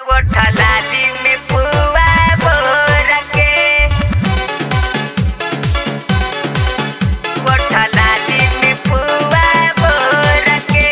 गोठा लाली में पुआ बोर के गोठा लाली में पुआ बोर के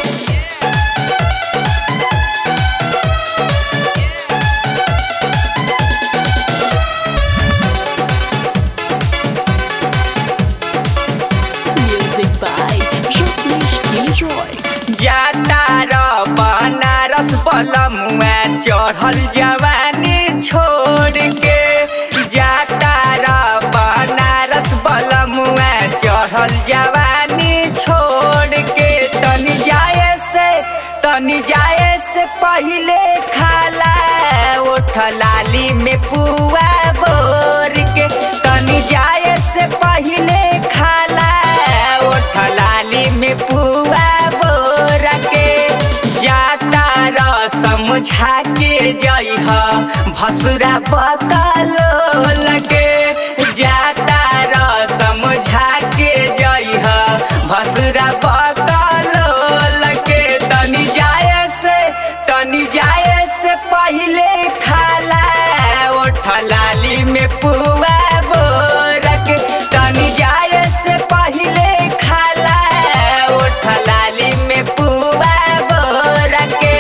Music by Rajneesh Gilroy. जाता र बनारस बलमुआ चढ़ल जवानी छोड़ के जाता र बनारस बलमुआ चढ़ल जवानी छोड़ के तनी जाए से तनी जाए से पहिले खाला ओठ लाली में पुआ बोर के तनी जाए से पहिले खाला ओठ लाली में पुआ बोर के जाता र समझा के जइह भसुरा बकलो लगे जाता र समझा के जइह भसुरा बकलो लगे तनी जाए से तनी जाए से पहिले खाला ओठ लाली में पुआ बोर के तनी जाए से पहिले खाला ओठ लाली में पुआ बोर के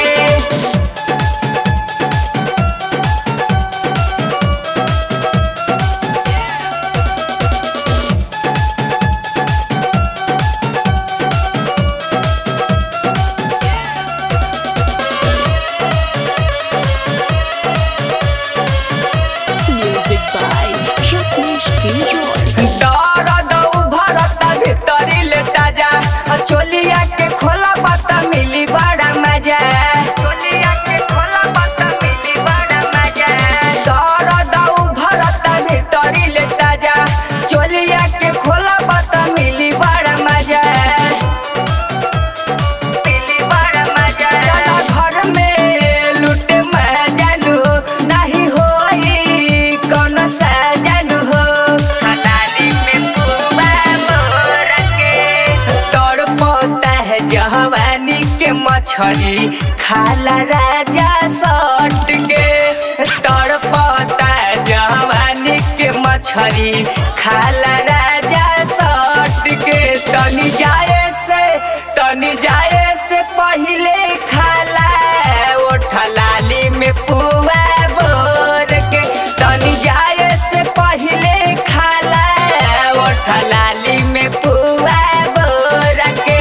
Music by Rajneesh Gilroy. दर्द उभरत भितरी लेटा जा चोलिया के खोला पता मिली बड़ा मजा चोलिया के खोला पता मिली बड़ा मजा दर्द उभरत भितरी लेटा जा चोलिया के खोला पता मिली बड़ा मजा मिली बड़ा मजा चला घर में लूट मजालू नहीं होई कौनो सजालू हो हलाली में पुआ मोर के तड़पता है जवानी के मछली खाला राजा सट के तड़पता है जवानी के मछली खाला राजा सट के तनी जाए से तनी जाए से पहिले खाला ओठ लाली में पुआ बोर के तनी जाए से पहिले खाला ओठ लाली में पुआ बोर के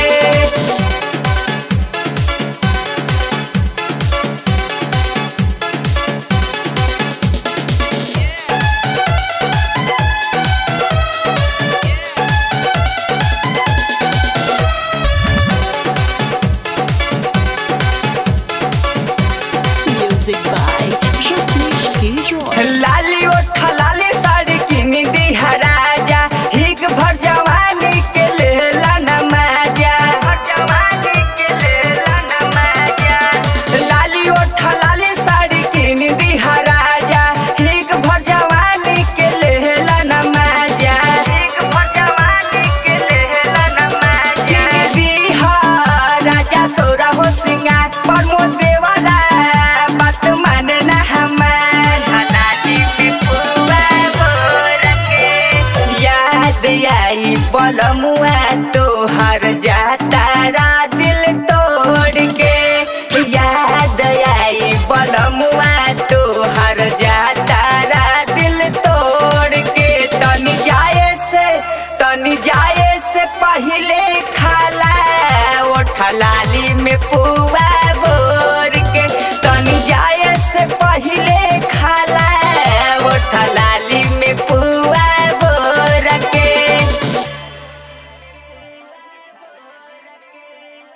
Music by Rajneesh Gilroy. लाली ओठ लाली साड़ी किन दी राजा हिग भर जवानी के लेला नमाजा जवानी के लेला नमाजा लाली ओठ लाली साड़ी किन दी राजा हिग भर जवानी के लेला नमाजा हिग भर जवानी के लेला नमाजा दी राजा सोरा हो सिंगार प्रमोद देवाला बात माने ना हमार हलाली में पुआ बोर के याद आई बलमुआ तोहर जाता रा दिल तोड़ के याद आई बलमुआ तोहर जाता रा दिल तोड़ के तनी जाए से तनी जाए से पहिले खाला ओठ लाली में पुआ